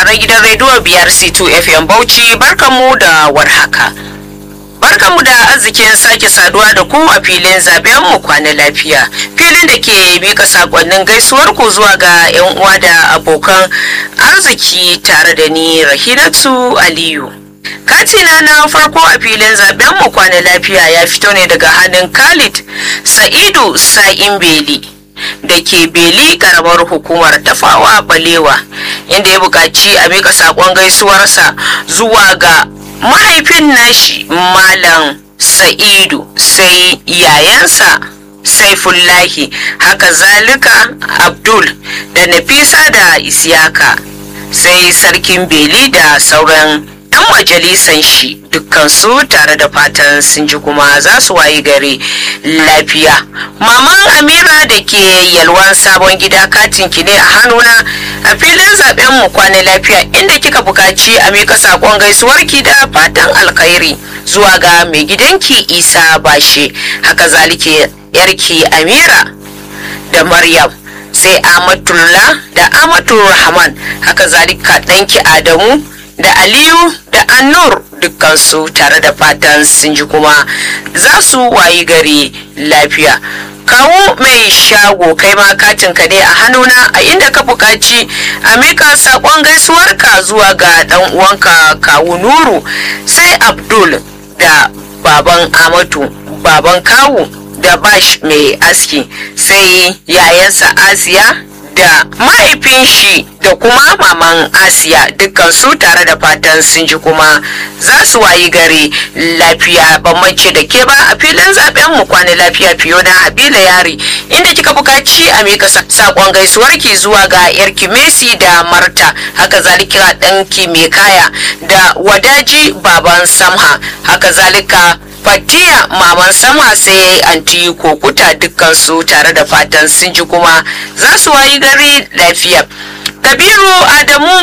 sauraron gidan rediyo biyar C2 FM Bauchi barkanmu da warhaka. Barkanmu da arzikin sake saduwa da ku a filin zaben mu kwana lafiya. Filin da ke mika sakonnin gaisuwar ku zuwa ga 'yan uwa da abokan arziki tare da ni Rahinatu Aliyu. katina na farko a filin zaben mu kwana lafiya ya fito ne daga hannun khalid sa'idu sa'in beli da ke beli karamar hukumar tafawa balewa inda ya buƙaci a mika saƙon gaisuwarsa zuwa ga mahaifin nashi malam sa'idu sai yayansa saifullahi haka zalika abdul da nafisa da isiyaka sai sarkin beli da sauran 'yan majalisan shi dukkansu tare da fatan sun ji kuma za su wayi gari lafiya maman amira da ke yalwan sabon gida katin ki ne a hannuna a filin zaben mu kwana lafiya inda kika bukaci a mika sakon gaisuwarki da fatan alkhairi zuwa ga mai gidanki isa bashe haka zalike yarki amira da maryam sai amatullah da amatul rahman haka zalika ɗanki adamu da aliyu da annur dukkansu tare da fatan sun ji kuma za su wayi gari lafiya kawo mai shago kai ma katin ka ne a hannuna a inda ka buƙaci a mika saƙon gaisuwarka zuwa ga ɗan uwanka kawu nuru sai abdul da baban amatu baban kawu da bash mai aski sai yayansa asiya da mahaifin shi da kuma maman asiya dukkan su tare da fatan sun ji kuma za su wayi gari lafiya bambance da ke ba a filin zaben mu kwana lafiya fiyo na habila yari inda kika bukaci a mika sakon gaisuwarki zuwa ga yarki messi da marta haka zalika danki mai kaya da wadaji baban samha haka zalika fatiya maman sama sai anti kokuta dukkan su tare da fatan sun ji kuma za su wayi gari lafiya kabiru adamu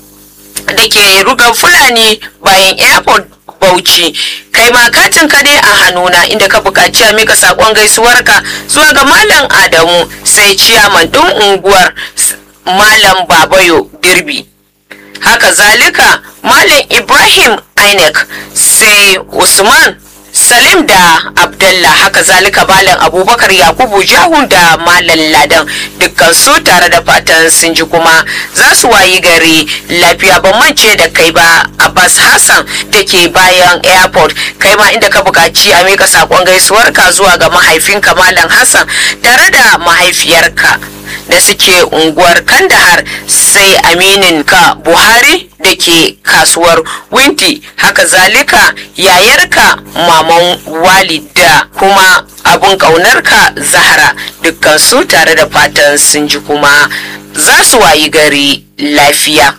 da ke rugan fulani bayan airport bauchi kai ma katin ka ne a hannuna inda ka buƙaci a mika saƙon gaisuwarka zuwa ga malam adamu sai ciyaman ɗin unguwar malam babayo dirbi haka zalika malam ibrahim inec sai usman salim da abdallah haka zalika malam abubakar yakubu jahun da malam ladan dukkan su tare da fatan sun ji kuma za su wayi gari lafiya ban mance da kai ba abbas hassan da ke bayan airport kai ma inda ka buƙaci a mika saƙon gaisuwarka zuwa ga mahaifinka malam hassan tare da mahaifiyarka da suke unguwar kandahar sai aminin ka buhari da ke kasuwar winti haka zalika yayarka maman walida kuma abun ƙaunarka zahara dukkan su tare da fatan sun ji kuma za su wayi gari lafiya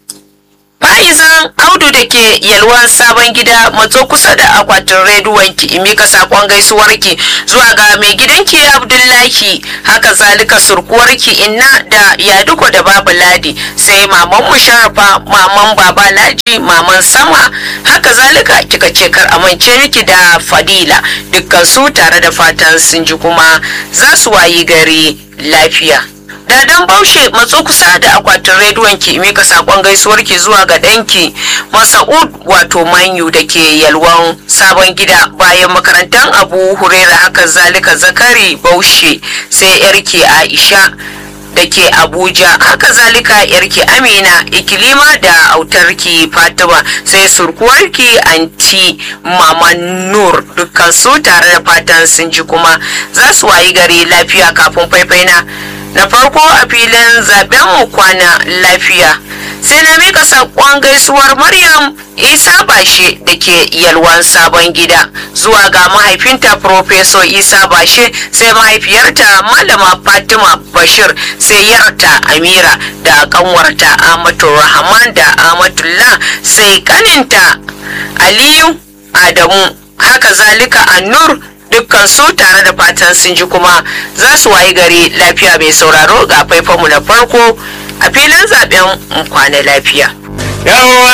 Fa'izan Audu da ke yalwan sabon gida matso kusa da akwatin rediyon ki mika sakon gaisuwarki zuwa ga mai gidanki Abdullahi haka zalika surkuwarki inna da yaduko da babu ladi sai maman mu sharafa maman baba laji maman sama haka zalika kika ce kar amince miki da fadila dukkan su tare da fatan sun ji kuma za su wayi gari lafiya. Dadan Baushe matso kusa da akwatin rediyon ki mika sakon gaisuwar ki zuwa ga danki Masa'ud wato Manyu da ke yalwan sabon gida bayan makarantar Abu Hurera haka zalika Zakari Baushe sai yarki Aisha da ke Abuja haka zalika yarki Amina Ikilima da autarki Fatima sai surkuwarki Anti Mama Nur dukkan su tare da fatan sun ji kuma za su wayi gari lafiya kafin faifaina na farko a filin zaben mu kwana lafiya sai na mika saƙon gaisuwar maryam isa bashe da ke yalwan sabon gida zuwa ga mahaifinta profeso isa bashe sai mahaifiyarta malama fatima bashir sai yarta amira da kanwarta amatu rahman da amatullah sai kaninta aliyu adamu haka zalika annur dukkan su tare da fatan sun ji kuma za su wayi gari lafiya mai sauraro ga faifanmu na farko a filin zaben kwana lafiya. Yawwa